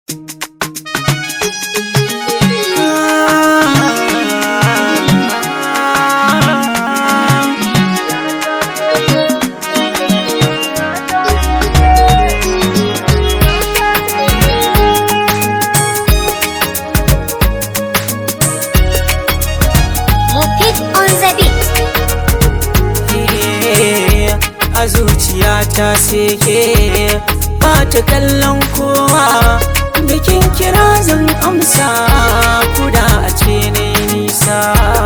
Mufid on the beat. a zuciyata seke ba ta kallon kowa bikin kira zan amsa kuda a ce ne nisa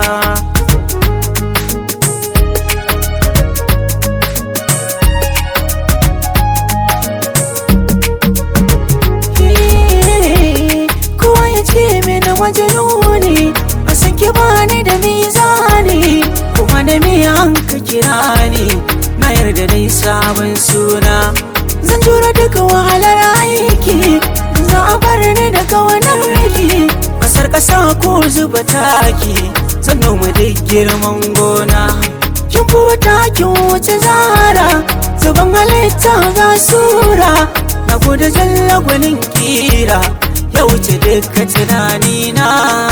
kowa ya ce mini wajen ne a sake bani da mizani kuma da miyan ka kira ni na yarda dai sabon suna zan jura duka wahalar aiki za a bar ni daga wannan riki kasar kasa ko zuba taki zan noma duk girman gona kin fi takin wuce zara zuban halitta ga sura na gode jalla gwanin kira ya wuce duka tunanina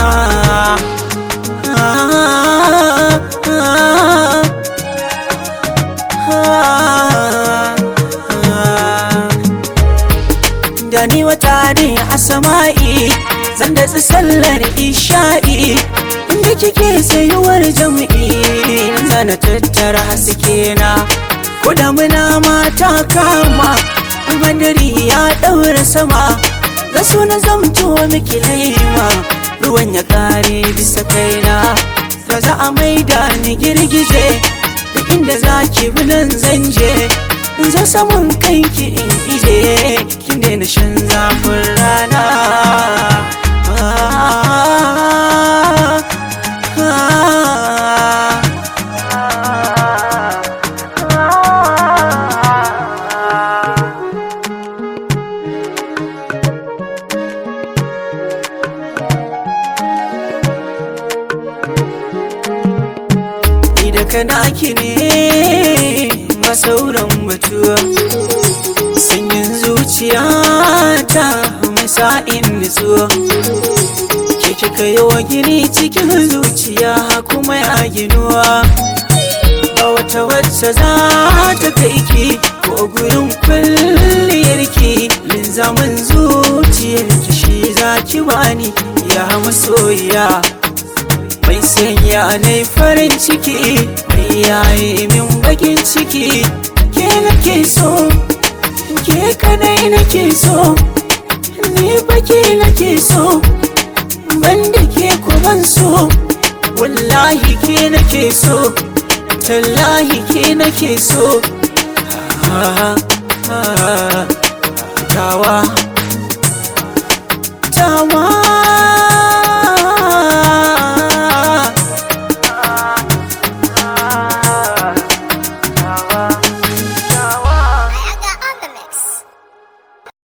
ah, ah, da ni wata ne a sama'i zan da sallar isha'i inda kike sayuwar jam'i zana tattara haske na ko da muna mata kama madari ya daura sama ga suna zamto miki laima ruwan ya kare bisa kaina da za a maida ni girgije duk inda za ki bi nan zan je in zo saman kanki in ije kin daina shan zafin rana ni da kana ki ne masauran batuwa sanyin zuciyata mai sa'in nutsuwa ke kika yi wa gini cikin zuciya kuma ya ginuwa ba wata wacce za ta kai ki ko gurin kwalliyarki linzamin zuciyarki shi za ki bani ya masoyiya mai sanya na farin ciki mai yaye min bakin ciki ke nake so ke kadai nake so ni baki nake so banda ke kuban so wallahi ke nake so tallahi ke nake so Ah, ah, tawa tawa